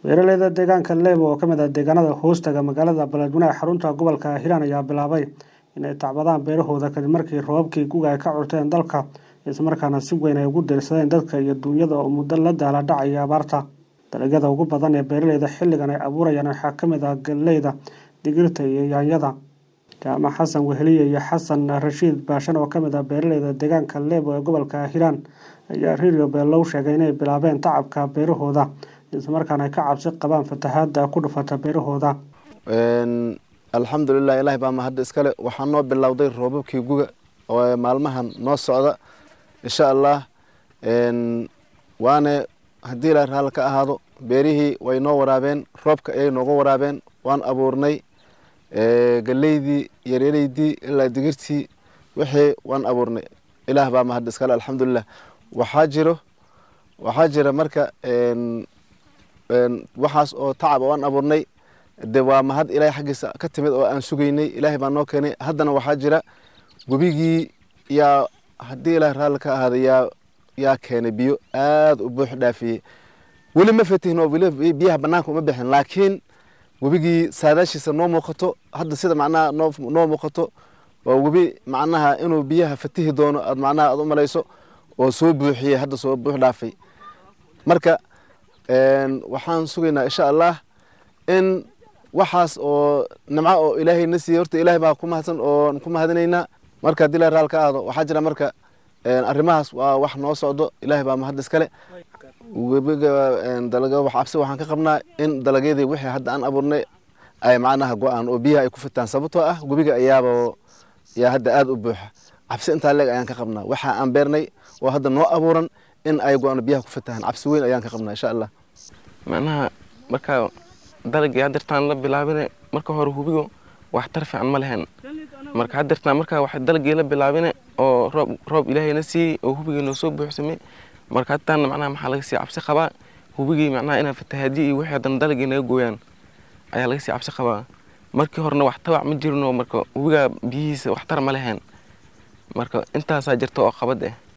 beeraleyda deegaanka leebo oo ka mid ah deegaanada hoostaga magaalada baledweyne ee xarunta gobolka hiiraan ayaa bilaabay inay tacbadaan beerahooda kadib markii roobabkii guga ay ka curteen dalka islamarkaana si weyn ay ugu deersadeen dadka iyo duunyada oo muddo la daala dhacaya abaarta dalagyada ugu badan ee beeraleyda xilligan ay abuurayaan waxaa ka mid ah galleyda digirta iyo yaanyada jaamac xasan weheliye iyo xasan rashiid baashan oo ka mid ah beeraleyda deegaanka leebo ee gobolka hiiraan ayaa radio beelow sheegay inay bilaabeen tacabka beerahooda islamarkaana ay ka cabsi qabaan fatahaada ku dhufata beerahooda alxamdulilah ilahi baa mahadda iskale waxaa noo bilowday roobabkii guga oo maalmahan noo socda insha allah waane haddii la raal ka ahaado beerihii way noo waraabeen roobka ayay nooga waraabeen waan abuurnay galeydii yaryaraydii ilaa digirtii wixii waan abuurnay ilaah baa mahad iskale alxamdulilah waxaa jiro waxaa jira marka waxaas oo tacab waan abuurnay de waa mahad ilaahay xaggiisa ka timid oo aan sugaynay ilaahay baa noo keenay haddana waxaa jira webigii yaa haddii ilaah raalli ka ahaada yaa yaa keenay biyo aada u buux dhaafiyey weli ma fatihin oo weli biyaha banaanka uma bixin laakiin webigii saadaashiisa noo muuqato hadda sida macnaha noo noo muuqato waa webi macnaha inuu biyaha fatihi doono aad macnaha aad u malayso oo soo buuxiyey hadda soo buux dhaafay marka waxaan sugaynaa insha allah in waxaas oo nimco oo ilaahay na siiyey horta ilaahay baa ku mahadsan oo ku mahadinaynaa marka haddii la raal ka aado waxaa jira marka arrimahaas waa wax noo socdo ilaahay baa mahad iskale webiga dalaga wax cabsi waxaan ka qabnaa in dalagyadii wixii hadda aan abuurnay ay macnaha go-aan oo biyaha ay ku fitaan sababtoo ah webiga ayaaba yaa hadda aada u buuxa cabsi intaa leeg ayaan ka qabnaa waxa aan beernay oo hadda noo abuuran in ay go-aan biyaha ku fitaan cabsi weyn ayaan ka qabnaa insha allah macnaha marka dalagii hadeertaan la bilaabine marka hore hubigo waxtar fiican ma lehen marka hadeertaan marka wax dalagii la bilaabine oo roob roob ilaahayna siiyey oo hubigii noo soo buuxsamay marka hadtaana macnaha maxaa laga sii cabsi qabaa hubigii macnaha inaa fatahaadiyo iyo wixii haddana dalagii naga gooyaan ayaa laga sii cabsi qabaa markii horena wax tabac ma jirino marka hubigaa biyihiisa waxtar ma lehen marka intaasaa jirta oo qabad eh